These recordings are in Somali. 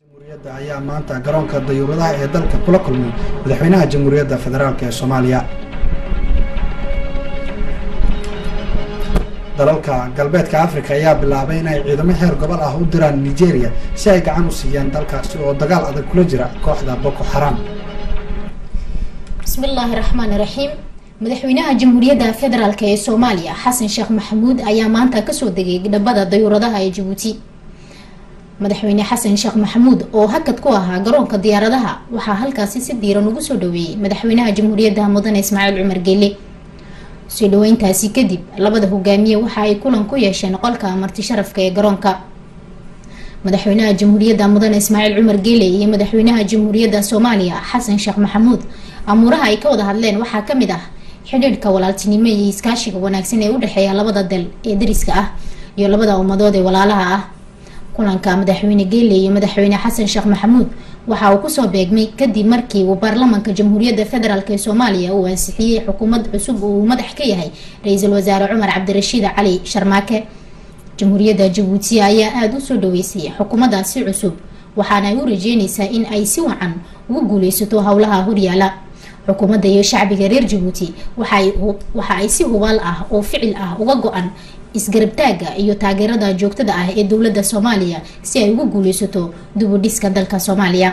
jamhuuriyadda ayaa maanta garoonka dayuuradaha ee dalka kula kulmay madaxweynaha jamhuuriyadda federaalk ee soomaaliya dalalka galbeedka afrika ayaa bilaabay inay ciidamo heer gobol ah u diraan nigeria si ay gacan u siiyaan dalkaasi oo dagaal adag kula jira kooxda boko xaram bismillaahi raxmaani raxiim madaxweynaha jamhuuriyadda federaalk ee soomaaliya xasan sheekh maxamuud ayaa maanta kasoo degay dhabada dayuuradaha ee jabuuti madaxweyne xasan sheekh maxamuud oo hakad ku ahaa garoonka diyaaradaha waxaa halkaasi si diiran ugu soo dhaweeyey madaxweynaha jamhuuriyadda mudane ismaaciil cumar geele soo dhaweyntaasi kadib labada hogaamiye waxa ay kulan ku yeesheen qolka marti sharafka ee garoonka madaxweynaha jamhuuriyadda mudane ismaaciil cumar geele iyo madaxweynaha jamhuuriyadda soomaaliya xasan sheekh maxamuud amuuraha ay ka wada hadleen waxaa kamid ah xidhiidhka walaaltinimo iyo iskaashiga wanaagsan ee udhexeeya labada dal ee dariska ah iyo labada ummadood ee walaalaha ah kulanka madaxweyne geele iyo madaxweyne xasan sheekh maxamuud waxa uu kusoo beegmay kadib markii uu baarlamaanka jamhuuriyadda federaalk ee soomaaliya uu ansixiyey xukuumad cusub oo uu madax ka yahay ra-iisul wasaare cumar cabdirashiid cali sharmaake jamhuuriyadda jabuuti ayaa aada usoo dhaweysay xukuumaddaasi cusub waxaana ay u rajeyneysaa in ay si wacan ugu guuleysato howlaha horyaala xukuumadda iyo shacbiga reer jabuuti waxa ay si hubaal ah oo ficil ah uga go-an isgarabtaaga iyo taageerada joogtada ah ee dowladda soomaaliya si ay ugu guuleysato dubudhiska dalka soomaaliya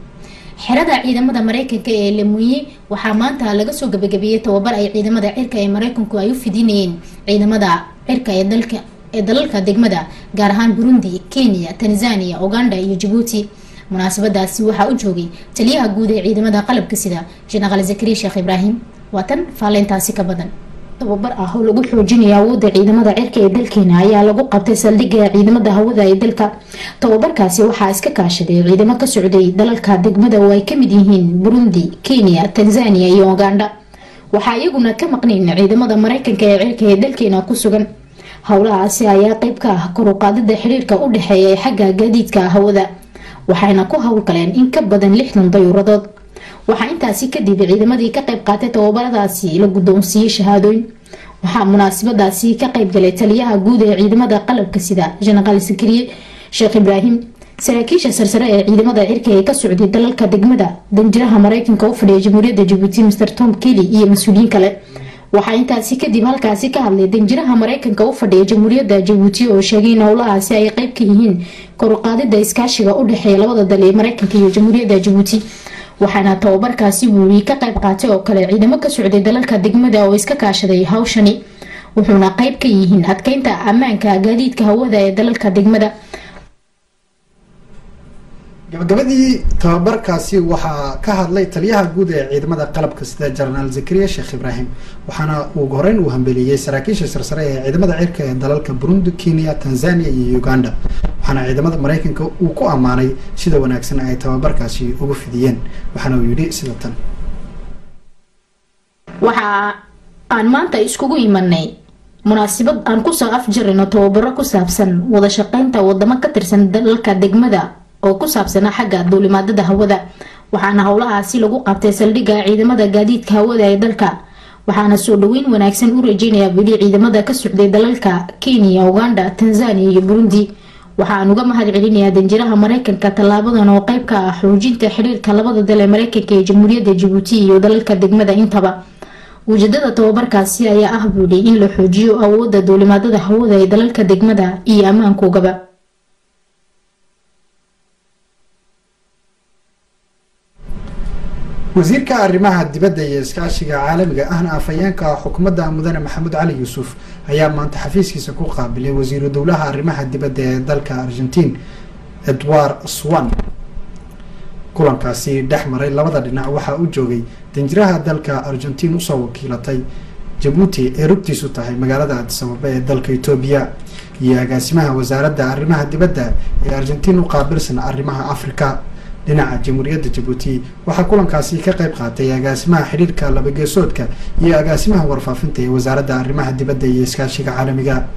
xerada ciidamada mareykanka ee lemuye waxaa maanta laga soo gabagabeeyey tababar ay ciidamada cirka ee mareykanku ay u fidinayeen ciidamada cirka ee dalka ee dalalka degmada gaar ahaan burundi kenya tanzania uganda iyo jabuuti munaasabadaasi waxaa u joogay taliyaha guud ee ciidamada qalabka sida jenaraal zakariya sheekh ibraahim waa tan faalleyntaasi ka badan tababar ah oo lagu xoojinayo awoodda ciidamada cirka ee dalkeena ayaa lagu qabtay saldhigga ciidamada hawada ee dalka tababarkaasi waxaa iska kaashaday ciidamo ka socday dalalka degmada oo ay kamid yihiin burundi kenya tanzania iyo uganda waxaa iyaguna ka maqnayn ciidamada mareykanka ee cirka ee dalkeena ku sugan howlahaasi ayaa qeyb ka ah koruqaadida xiriirka u dhexeeya ee xagga gaadiidka hawada waxayna ku howlgaleen in ka badan lixdan dayuuradood waxaa intaasi kadib ciidamadii ka qayb qaatay tababaradaasi la guddoonsiiyey shahaadooyin waxaa munaasabadaasi ka qayb galay taliyaha guud ee ciidamada qalabka sida jenaraal sakariye sheekh ibraahim saraakiisha sarsare ee ciidamada cirka ee ka socday dalalka degmada danjiraha mareykanka u fadhiya jamhuuriyadda jabuuti mr tom kelly iyo mas-uuliyiin kale waxaa intaasi kadib halkaasi ka hadlay danjiraha mareykanka u fadhiya jamhuuriyadda jabuuti oo sheegay in howlahaasi ay qeyb ka yihiin koruqaadida iskaashiga u dhexeeya labada dal ee mareykanka iyo jamhuuriyadda jabuuti waxaana tababarkaasi wuuli ka qayb qaatay oo kale ciidamo ka socday dalalka degmada oo iska kaashaday hawshani wuxuuna qeyb ka yihiin adkeynta ammaanka gaadiidka hawada ee dalalka degmada gabagabadii tababarkaasi waxaa ka hadlay taliyaha guud ee ciidamada qalabka sida jenaraal zakariya sheekh ibraahim waxaana ugu horeyn uu hambeliyey saraakiisha sarsare ee ciidamada cirka ee dalalka burundi kenya tanzania iyo uganda waxaana ciidamada mareykanka uu ku ammaanay sida wanaagsan ay tababarkaasi ugu fidiyeen waxaana uu yidhi sida tan waxa aan maanta iskugu imanay munaasabad aan kusoo afjarino tababaro ku saabsan wada shaqeynta wadamo ka tirsan dalalka degmada oo ku saabsanaa xagga duulimaadada hawada waxaana howlahaasi lagu qabtay saldhigga ciidamada gaadiidka hawada ee dalka waxaana soo dhaweyn wanaagsan u rajeynayaa weli ciidamada ka socday dalalka kenya uganda tanzania iyo burundi waxaan uga mahad celinayaa danjiraha mareykanka tallaabadan oo qeyb ka ah xoojinta xiriirka labada dal ee mareykanka ee jamhuuriyadda jabuuti iyo dalalka degmada intaba ujeedada tababarkaasi ayaa ah buuli in la xoojiyo awoodda duulimaadada hawada ee dalalka degmada iyo ammaankoogaba wasiirka arrimaha dibadda iyo iskaashiga caalamiga ahna afhayeenka xukuumadda mudane maxamuud cali yuusuf ayaa maanta xafiiskiisa ku qaabilay wasiiru dowlaha arrimaha dibadda ee dalka argentiin edward swan kulankaasi dhex maray labada dhinac waxaa u joogay danjiraha dalka argentiin usoo wakiilatay jabuuti ee rugtiisu tahay magaalada adisababa ee dalka etoobiya iyo agaasimaha wasaaradda arrimaha dibadda ee argentiin u qaabilsan arrimaha africa dhinaca jamhuuriyadda jabuuti waxaa kulankaasi ka qayb qaatay agaasimaha xidhiirka labageesoodka iyo agaasimaha warfaafinta ee wasaaradda arrimaha dibadda iyo iskaashiga caalamiga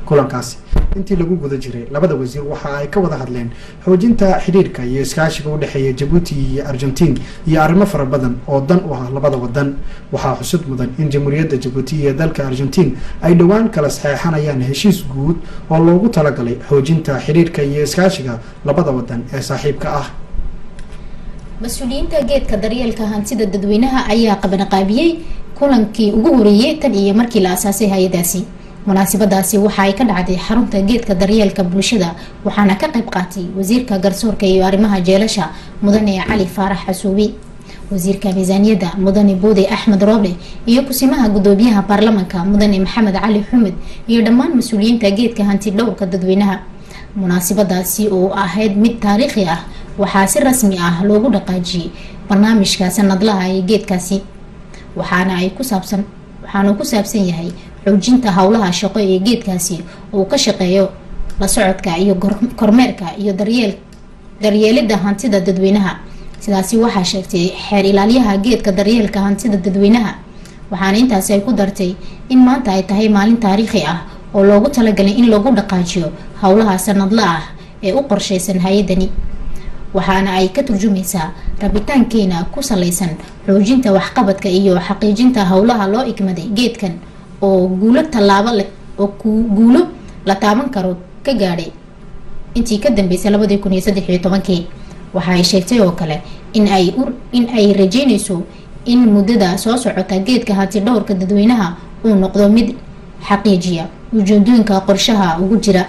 kulankaasi intii lagu guda jiray labada wasiir waxa ay ka wada hadleen xoojinta xidhiirka iyo iskaashiga u dhexeeya jabuuti iyo argentiin iyo arrimo fara badan oo dan u ah labada wadan waxaa xusud mudan in jamhuuriyadda jabuuti iyo dalka argentiin ay dhowaan kala saxeexanayaan heshiis guud oo loogu talagalay xoojinta xidhiirka iyo iskaashiga labada wadan ee saaxiibka ah mas-uuliyiinta geedka daryeelka hantida dadweynaha ayaa qabanqaabiyey kulankii ugu horeeyey tan iyo markii la asaasay hay-adaasi munaasabadaasi waxa ay ka dhacday xarunta geedka daryeelka bulshada waxaana ka qayb qaatay wasiirka garsoorka iyo arrimaha jeelasha mudane cali faarax xasuubi wasiirka miisaaniyadda mudane boode axmed rooble iyo kusimaha gudoomiyaha baarlamanka mudane maxamed cali xumed iyo dhammaan mas-uuliyiinta geedka hanti dhowrka dadweynaha munaasabadaasi oo ahayd mid taariikhi ah waxaa si rasmi ah loogu dhaqaajiyey barnaamijka sanadlaha ee geedkaasi waxaana ay ku saabsan waxaana ku saabsan yahay xoojinta howlaha shaqo ee geedkaasi uu ka shaqeeyo la socodka iyo kormeerka iyo daryeel daryeelida hantida dadweynaha sidaasi waxaa sheegtay xeer ilaalyaha geedka daryeelka hantida dadweynaha waxaana intaasi ay ku dartay in maanta ay tahay maalin taariikhi ah oo loogu talagalay in lagu dhaqaajiyo howlaha sanadla ah ee u qorsheysan hay-adani waxaana ay ka turjumaysaa rabitaankeena ku saleysan xoojinta waxqabadka iyo xaqiijinta howlaha loo igmaday geedkan oo guulo tallaabo oo guulo la taaban karo ka gaadhay intii ka dambeysay labadii kun iyo saddex iyo tobankii waxa ay sheegtay oo kale in ay in ay rajeynayso in muddada soo socota geedka hanti dhowrka dadweynaha uu noqdo mid xaqiijiya ujeedooyinka qorshaha ugu jira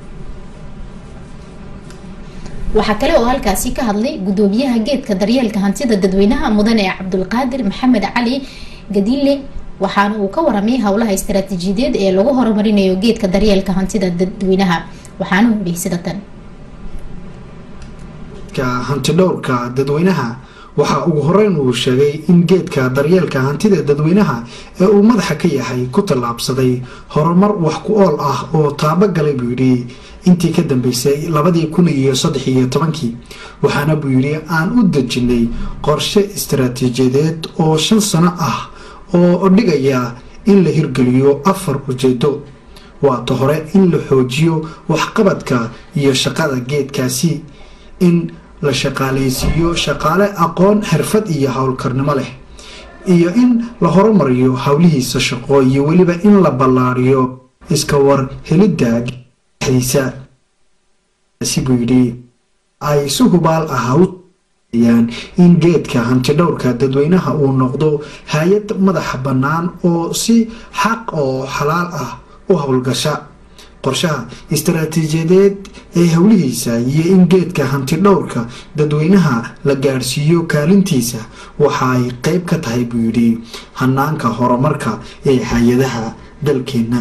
waxaa kale oo halkaasi ka hadlay gudoomiyaha geedka daryeelka hantida dadweynaha mudane cabdulqaadir maxamed cali gadiile waxaana uu ka waramay howlaha istaraatiijiyadeed ee lagu horumarinayo geedka daryeelka hantida dadweynaha waxaana uu dhihi sida tan hantidhowrka dadweynaha waxaa ugu horeyn uu sheegay in geedka daryeelka hantida dadweynaha ee uu madaxa ka yahay ku tallaabsaday horumar wax ku ool ah oo taabagalay buu yidhi intii ka dambeysay labadii kun iyo saddex iyo tobankii waxaana buu yidhi aan u dejinay qorshe istaraatiijiyadeed oo shan sano ah oo dhigaya in la hirgeliyo afar ujeedo waata hore in la xoojiyo waxqabadka iyo shaqada geedkaasi in la shaqaaleysiiyo shaqaale aqoon xirfad iyo howlkarnimo leh iyo in la horumariyo howlihiisa shaqo iyo weliba in la ballaariyo iska war helidda dhexdiisa si buu yidhi ay si hubaal ah uyaan in geedka hantidhowrka dadweynaha uu noqdo hay-ad madaxa bannaan oo si xaq oo xalaal ah u howlgasha qorshaha istaraatiijiyadeed ee howlihiisa iyo in geedka hantidhowrka dadweynaha la gaadhsiiyo kaalintiisa waxa ay qeyb ka tahay buu yidhi hanaanka horumarka ee hay-adaha dalkeenna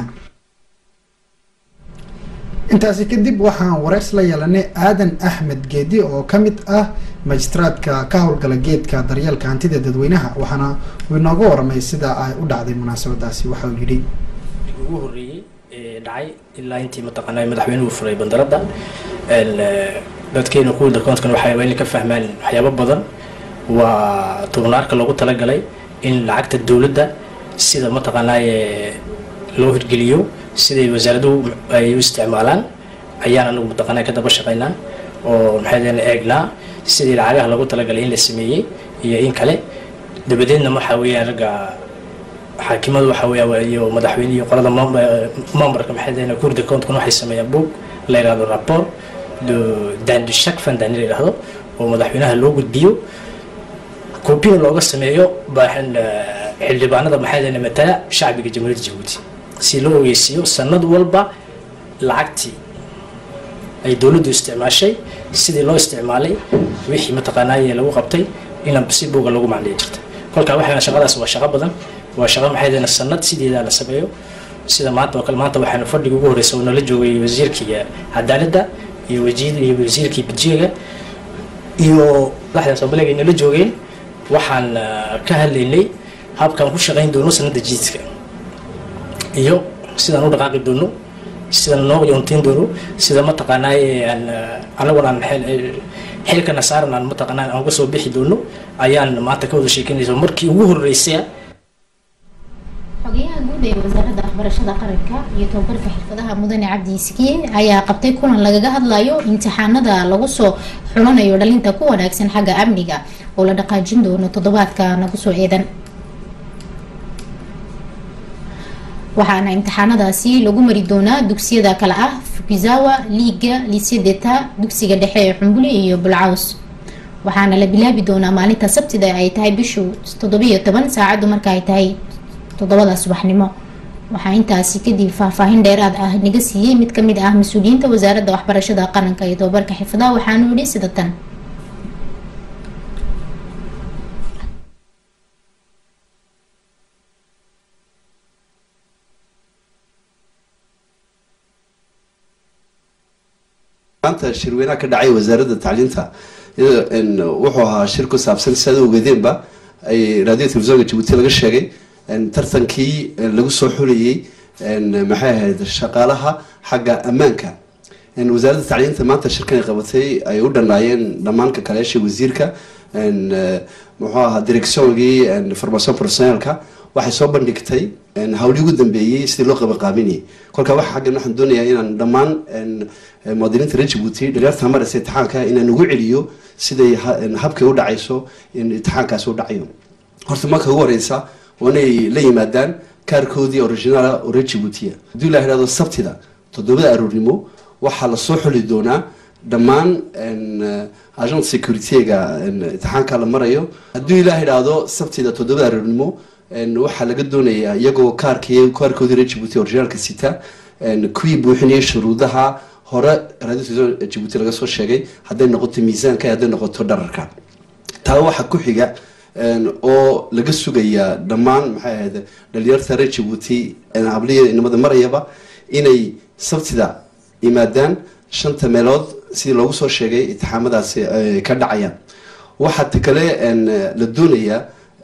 intaasi kadib waxaan wareys la yeelanay aadan axmed geedi oo ka mid ah majistaraadka ka howlgala geedka daryeelka hantida dadweynaha waxaana uu inooga waramay sida ay u dhacday munaasabadaasi waxa uu yidhi ugu horeeyey dhacay ilaa intii mataqaanaa madaxweynuhu furay bandaradda dadkeena kuwa dalkoonkan waxaa waa inay ka fahmaan waxyaabo badan waa tubnaarka loogu talagalay in lacagta dowladda sida mataqaanaaye loo hirgeliyo siday wasaaraduhu ay u isticmaalaan ayaan anagu mataqaanaa ka daba shaqaynaa oo maxay eegnaa sidii lacagaha loogu talagalay in la sameeyey iyo in kale dabadeedna waxaa weeyaan ragga xaakimadu waxa weeya iyo madaxweyne iyo qolada memberka maxay dahayna kurda countkan waxay sameeyaan boog la yidhahdo rapport de dan de chaque fin d'année la yidhahdo oo madaxweynaha loo gudbiyo koobina looga sameeyo xildhibaanada maxay dahayna matala shacbiga jamhuuriyadda jabuuti si loo ogeysiiyo sanad walba lacagtii ay dowladdu isticmaashay sidii loo isticmaalay wixii mataqaanaaye lagu qabtay in si buuga lagu macliya jirta kolkaa waxaa shaqadaas waa shaqo badan waa shaqo maxay dahayna sanad sideedaa la sameeyo sida maanta oo kale maanta waxaanu fadhiga ugu horreysa oo nala joogay wasiirkii cadaaladda iyo wasiir iyo wasiirkii budjeega iyo madaxda soomaaliga ay nala joogeen waxaan ka hadlaynay habkaan ku shaqayn doono sanadda jiidka iyo sidaan u dhaqaaqi doono sidaan noo yoonteyn doono sida mataqaanaaye aan anaguna aan xilkana saaran aan mataqaanaa aan uga soo bixi doono ayaan maanta ka wada sheekeynaysa markii ugu horreysay xogeyaha guud ee wasaaradda waxbarashada qaranka iyo tababarka xirfadaha mudane cabdi sikiye ayaa qabtay kulan lagaga hadlayo imtixaanada lagu soo xulanayo dhalinta ku wanaagsan xagga amniga oo la dhaqaajin doono toddobaadka nagu soo eedan waxaana imtixaanadaasi lagu mari doonaa dugsiyada kale ah fukizawa liiga liisyadeta dugsiga dhexe ee xumbuli iyo bulcaws waxaana la bilaabi doonaa maalinta sabtida ay tahay bishu toddobiyo toban saacadu marka ay tahay toddobada subaxnimo waxaa intaasi kadib faahfaahin dheeraad ah naga siiyey mid kamid ah mas-uuliyiinta wasaaradda waxbarashada qaranka iyo tababarka xifadaha waxaanu yihi sida tan maanta shirweynaha ka dhacay wasaaradda tacliinta wuxuu ahaa shir ku saabsan siaad ogeedeenba ay radio telefisonka jabuuti laga sheegay tartankii lagu soo xulayay maxay ahayd shaqaalaha xagga ammaanka wasaaradda tacliinta maanta shirkan ay qabatay ay u dhanaayeen dhammaanka kaleesha wasiirka muxuu ahaa directiongii formation professionalka waxay soo bandhigtay hawlii ugu dambeeyey sidii loo qabanqaabinayay kolka waxa xaggan waxaan doonayaa inaan dhammaan muwaadiniinta reer jabuuti dhalinyarta maraysa imtixaanka inaan ugu celiyo siday habkay u dhacayso in imtixaankaasi u dhacayo horta marka ugu horeysa waa inay la yimaadaan kaarkoodii originaala oo reer jabuutiya haddii la yidhahdo sabtida toddobada aroornimo waxaa lasoo xuli doonaa dhammaan agent securityga imtixaanka la marayo haddii la yidhaahdo sabtida toddobada aroornimo waxaa laga doonayaa iyagoo kaarkii kaarkoodii reer jabuuti originaalka sita kuwii buuxinayay shuruudaha hore radio jabuuti laga soo sheegay hadday noqoto miisaanka hadday noqoto dhararka taa waxaa ku xiga oo laga sugayaa dhammaan maxay ahayd dhalinyarta reer jabuuti habliya inamada marayaba inay sabtida yimaadaan shanta meelood sidii loogu soo sheegay itixaamadaasi ka dhacayaan waxaa ta kale la doonayaa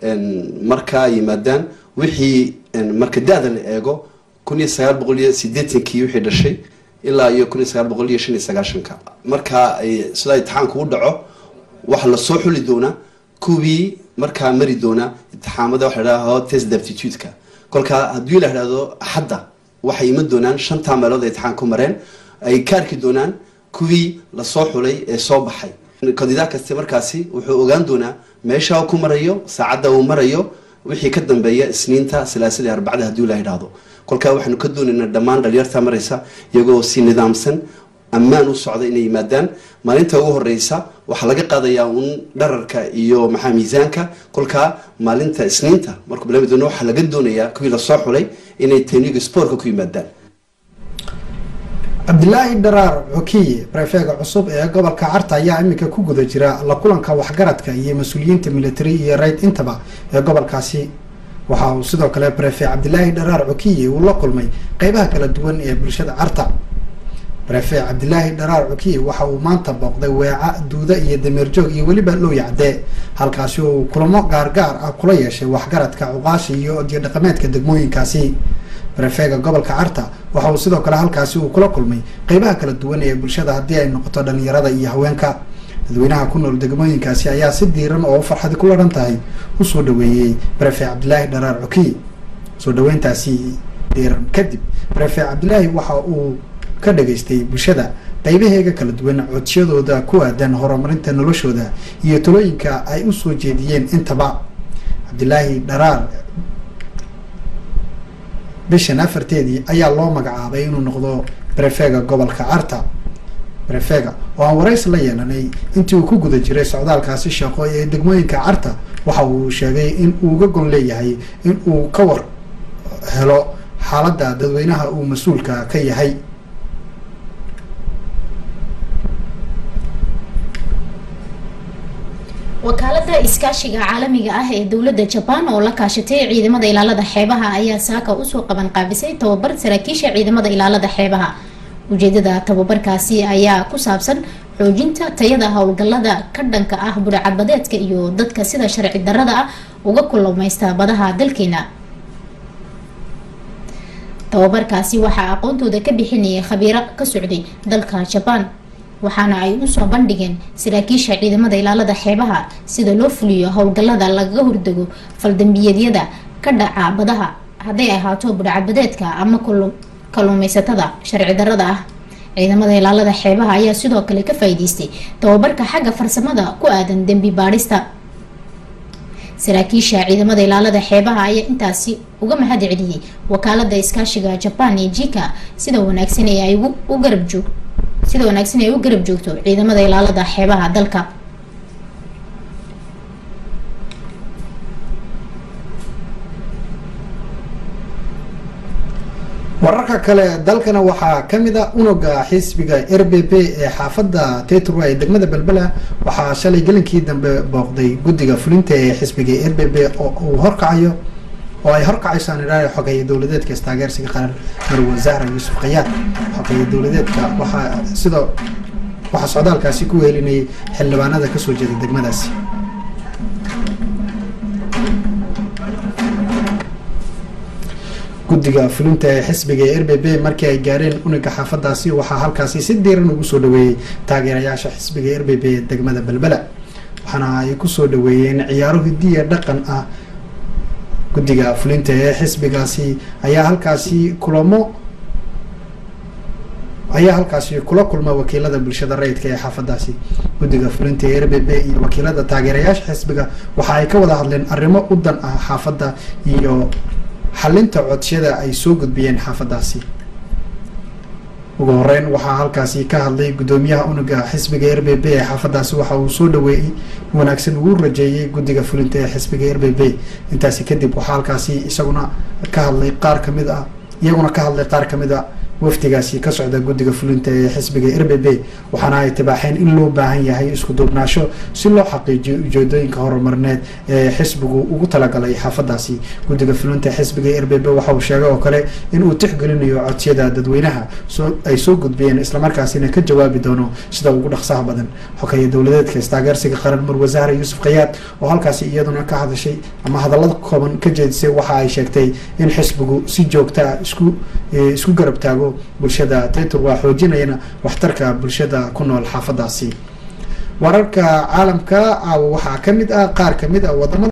markaa yimaadaan wixii marka da-da la eego kun iyo sagaal boqol iyo sideetankii wixii dhashay ilaa iyo kun iyo sagaal boqol iyo shan iyo sagaashanka markaa sidaa imtixaanku u dhaco waxaa lasoo xuli doonaa kuwii markaa mari doona imtixaamada waxa la dhahdo test aptitude-ka kolkaa haddii la idhahdo axadda waxay iman doonaan shantaa meelood ay imtixaan ku mareen ay ka arki doonaan kuwii lasoo xulay ee soo baxay kandidaat kaste markaasi wuxuu ogaan doonaa meesha ku marayo saacadda uu marayo wixii ka dambeeya isniinta salaasadii arbacada haddii la idhaahdo kolkaa waxaanu ka doonaynaa dhammaan dhalinyarta maraysa iyagoo si nidaamsan ammaan u socda inay yimaadaan maalinta ugu horeysa waxaa laga qaadayaa uun dhararka iyo maxaa miisaanka kolkaa maalinta isniinta markuu bilaami doono waxaa laga doonayaa kuwii lasoo xulay inay teniga sportka ku yimaadaan cabdilaahi dharaar cokiye barefeega cusub ee gobolka carta ayaa iminka ku guda jira la kulanka waxgaradka iyo mas-uuliyiinta military iyo rayd intaba ee gobolkaasi waxa uu sidoo kale barefe cabdilaahi dharaar cokiye uu la kulmay qeybaha kala duwan ee bulshada carta barefe cabdilaahi dharaar cokiye waxa uu maanta booqday weeca duuda iyo dameerjoog iyo weliba looyacdee halkaasi uu kulamo gaargaar ah kula yeeshay waxgaradka cuqaasha iyo odiyo dhaqameedka degmooyinkaasi barefeega gobolka carta waxa uu sidoo kale halkaasi uu kula kulmay qeybaha kala duwan ee bulshada haddii ay noqoto dhalinyarada iyo haweenka dadweynaha ku nool degmooyinkaasi ayaa si diiran oo farxadi ku laran tahay usoo dhaweeyey barefe cabdilaahi dharaar cokiye soo dhaweyntaasi diiran kadib barefe cabdilaahi waxa uu ka dhageystay bulshada qeybaheega kala duwan codsiyadooda ku aadan horumarinta noloshooda iyo talooyinka ay usoo jeediyeen intaba cabdilaahi dharaar bishan afarteedii ayaa loo magacaabay inuu noqdo barefeega gobolka carta barefeega oo aan warays la yeelanay intii uu ku guda jiray socdaalkaasi shaqo ee degmooyinka carta waxa uu sheegay in uu uga gon leeyahay in uu ka war helo xaaladda dadweynaha uu mas-uulka ka yahay wakaalada iskaashiga caalamiga ah ee dowlada jabaan oo la kaashatay ciidamada ilaalada xeebaha ayaa saaka usoo qaban qaabisay tababar saraakiisha ciidamada ilaalada xeebaha ujeedada tababarkaasi ayaa ku saabsan xoojinta tayada howlgalada ka dhanka ah budhacadbadeedka iyo dadka sida sharci darada ah uga kulmaysta badaha dalkeena tababarkaasi waxaa aqoontooda ka bixinayay khabiiro ka socday dalka jabaan waxaana ay usoo bandhigeen saraakiisha ciidamada ilaalada xeebaha sida loo fuliyo howlgalada lagaga hordego faldambiyeedyada ka dhaca badaha hadday ahaato budhcadbadeedka ama kaluumeysatada sharci darada ah ciidamada ilaalada xeebaha ayaa sidoo kale ka faa'iideystay tababarka xagga farsamada ku aadan dembi baadhista saraakiisha ciidamada ilaalada xeebaha ayaa intaasi uga mahad celiyey wakaalada iskaashiga jaban ee jika sida wanaagsan ee ay u garab joog sida wanaagsan ay u garab joogto ciidamada ilaalada xeebaha dalka wararka kale dalkana waxaa kamid a unuga xisbiga r b p ee xaafada tetrwa ee degmada belbela waxaa shalay gelinkii dambe booqday guddiga fulinta ee xisbiga r b p oo uu horkacayo oo ay horkacayso anidhaari xogeeye dowladeedka istaageersiga qaran marwe zahra yuusuf khayaad xogeeye dowladeedka waxaa sidoo waxaa socdaalkaasi ku wehelinayay xildhibaanada kasoo jeeda degmadaasi guddiga fulinta ee xisbiga ee r b b markii ay gaareen uniga xaafadaasi waxaa halkaasi si diiran ugu soo dhaweeyey taageerayaasha xisbiga r b b ee degmada belbela waxaana ay kusoo dhaweeyeen ciyaaro hidiya dhaqan ah guddiga fulinta ee xisbigaasi ayaa halkaasi kulamo ayaa halkaasi kula kulma wakiilada bulshada rayidka ee xaafadaasi guddiga fulinta ee r b b iyo wakiilada taageerayaasha xisbiga waxa ay ka wada hadleen arrimo u dan ah xaafadda iyo xalinta codsiyada ay soo gudbiyeen xaafadaasi ugu horeyn waxaa halkaasi ka hadlay guddoomiyaha unuga xisbiga r b b ee xaafadaasi waxa uu soo dhaweeyey wanaagsan ugu rajeeyey guddiga fulinta ee xisbiga r b b intaasi kadib waxaa halkaasi isaguna ka hadlay qaar kamid ah iyaguna ka hadlay qaar kamid a wafdigaasi ka socda guddiga fulinta ee xisbiga r b b waxaana ay tibaaxeen in loo baahan yahay isku duubnaasho si loo xaqiijiyo ujeedooyinka horumarneed ee xisbigu ugu talagalay xaafadaasi guddiga fulinta xisbiga r b b waxa uu sheegay oo kale in uu tixgelinayo codsiyada dadweynaha ay soo gudbiyeen islamarkaasina ka jawaabi doono sida ugu dhaqsaha badan xogeeye dowladeedka istaageersiga qaran marwe zahra yuusuf khayaad oo halkaasi iyaduna ka hadashay ama hadallada kooban ka jeedisay waxa ay sheegtay in xisbigu si joogtaa isku isku garab taago bulshada tetur waa xoojinayana waxtarka bulshada ku nool xaafadaasi wararka caalamka waxaa kamid ah qaar kamid ah wadamada